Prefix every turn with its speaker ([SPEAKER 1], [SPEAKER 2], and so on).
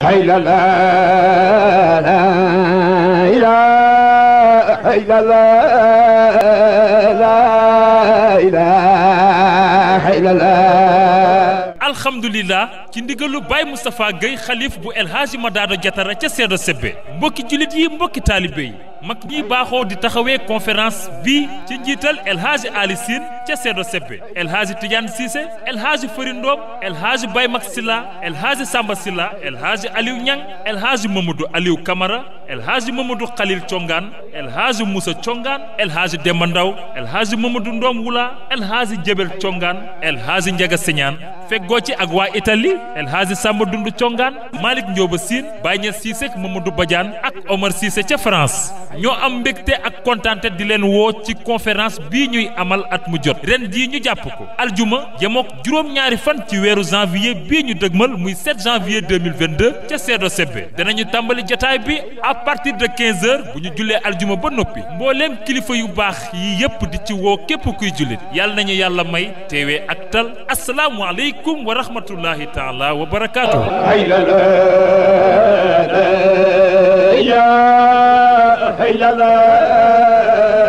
[SPEAKER 1] إلا لا لا إله إلا الله لا إله إلا الله
[SPEAKER 2] alhamdulilah ci ndigalu Baye Moustapha Guèye xalif bu El Hadji Madado Jatara ca Seedo Sebbe mbokki jullit yi mbokki taalibe yi mag ñi baaxoo di taxawee conférence bi ci njiital El Hadji Ali Sine ca Seedo Sebbe El Hadji Tidiane Cissé El Hadji Fari Ndom El Hadji Baye Mak Silla El Hadji Samba Silla El Hadji Aliou Niang El Hadji Mamadou Aliou Camara El Hadji Mamadou Khalil Congaan El Hadji Moussa Congaan El Hadji Demba Ndaw El Hadji Mamadou Ndom Wula El Hadji Jebel Congaan El Hadji Njaga Siñaan feggoo ci ak waa Italie El Hadji Samba Dundu Congaan Malick Ndioba Sine Baye Niass Cissé ak Mamadou Badiane ak Omar Cissé ca France ñoo am mbégte ak kontaante di leen woo ci conférence bii ñuy amal at mu jot ren jii ñu jàpp ko aljuma yemook juróom-ñaari fan ci weeru janvier bii ñu dëgmal muy 7 janvier 2022 ca Seedo Sebbe danañu tàmbali jotaay bi à partir de 15 heures bu ñu jullee aljuma ba noppi mbooleem kilifa yu baax yi yépp di ci woo képp kuy jullit yàlla nañu yàlla may teewee ak tal asalaamualeykum wa rahmatullahi taala wa barakaatuhu
[SPEAKER 1] إلا لا إله إلا الله